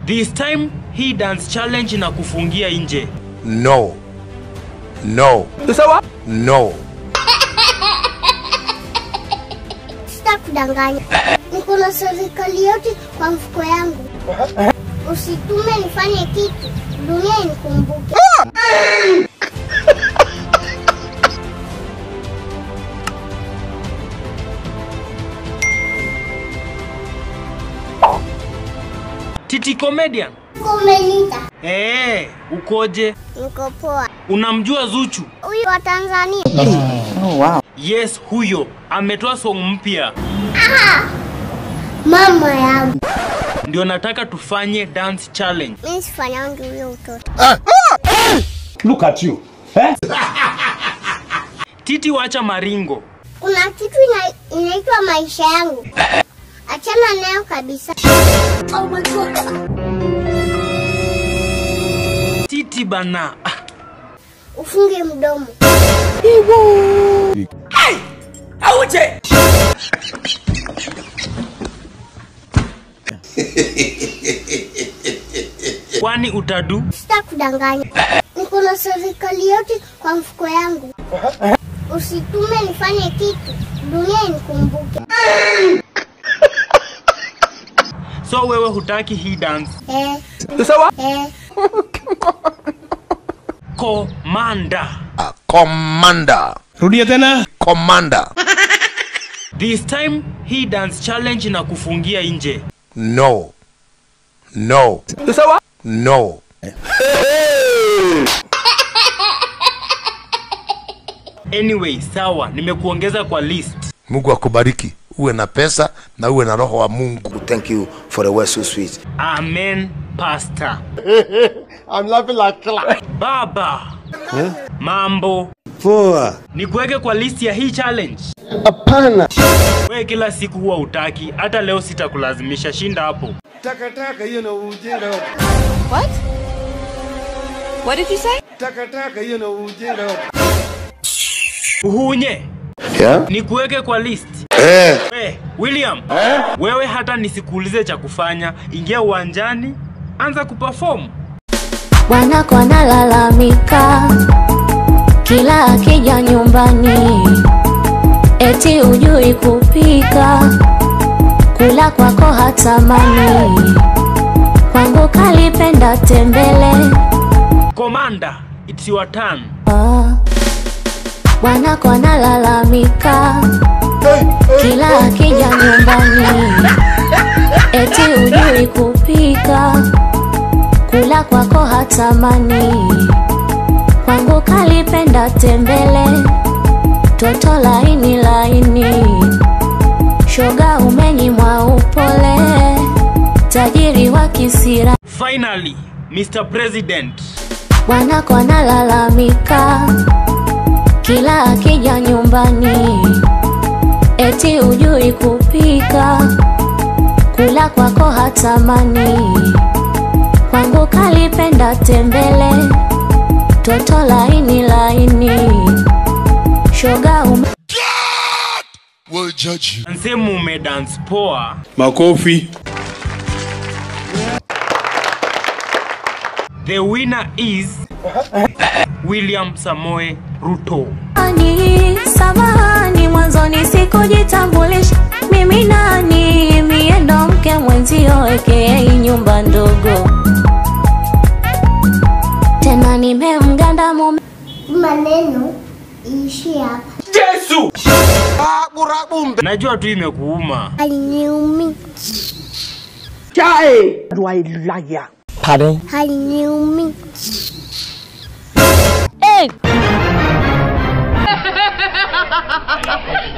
This time hii dance challenge na kufungia nje. No. No. No. Sitakudanganya, niko na serikali yote kwa mfuko yangu. Usitume nifanye kitu, dunia inikumbuke. Titi comedian. Kumelita, Eh, ukoje? niko poa. Unamjua Zuchu? Huyu wa Tanzania Yes, huyo ametoa song mpya. mama yangu, Ndio nataka tufanye dance challenge. mimi sifanyangi huyo utoto. Look at you. Eh? Titi wacha maringo. Kuna kitu ina, inaitwa maisha yangu, achana nayo kabisa. Oh my God. Titi bana. Ah, Ufunge mdomo. Kwani utadu? Sitakudanganya, niko na serikali yote kwa mfuko yangu. Usitume nifanye kitu, dunia inikumbuke. So wewe hutaki hii dance? Eh, eh, Komanda. A commander. Rudia tena. Commander. This time hii dance challenge na kufungia nje. No. No. No. Anyway, sawa, nimekuongeza kwa list. Mungu akubariki. Uwe na pesa na uwe na roho wa Mungu. Thank you for the word so sweet. Amen, pastor. I'm laughing like clown. Baba. Mambo. Poa. Nikuweke kwa list ya hii challenge. Hapana. Wewe kila siku huwa utaki, hata leo sitakulazimisha, shinda hapo. Takataka hiyo na ujinga. What? What did you say? Takataka hiyo na ujinga. Uhunye, Yeah? nikuweke kwa list. Eh. We, William, wewe hata nisikuulize cha kufanya, ingia uwanjani, anza kuperform. Wanako analalamika kila akija nyumbani, eti hujui kupika, kula kwako hatamani, kwangu kalipenda tembele. Commander, it's your turn. Ah, Wanako analalamika kila akija nyumbani, eti hujui kupika, kula kwako hatamani, kwangu kalipenda tembele, toto laini laini, shoga umenyimwa upole, tajiri wa kisira Finally, Mr. President. Wanako analalamika kila akija nyumbani, eti hujui kupika, kula kwako hatamani, kwangu kalipenda tembele, toto laini laini, shoga ume Will judge you. Nsemu umedance poa. Makofi. The winner is William Samoe Ruto. Samahani, samahani, mwanzoni sikujitambulisha mimi nani, mie ndo mke mwenzio ekei nyumba ndogo, tena nimemganda mume maneno iishie hapa. Najua tu imekuuma. Haliniumi, haliniumi. Hey!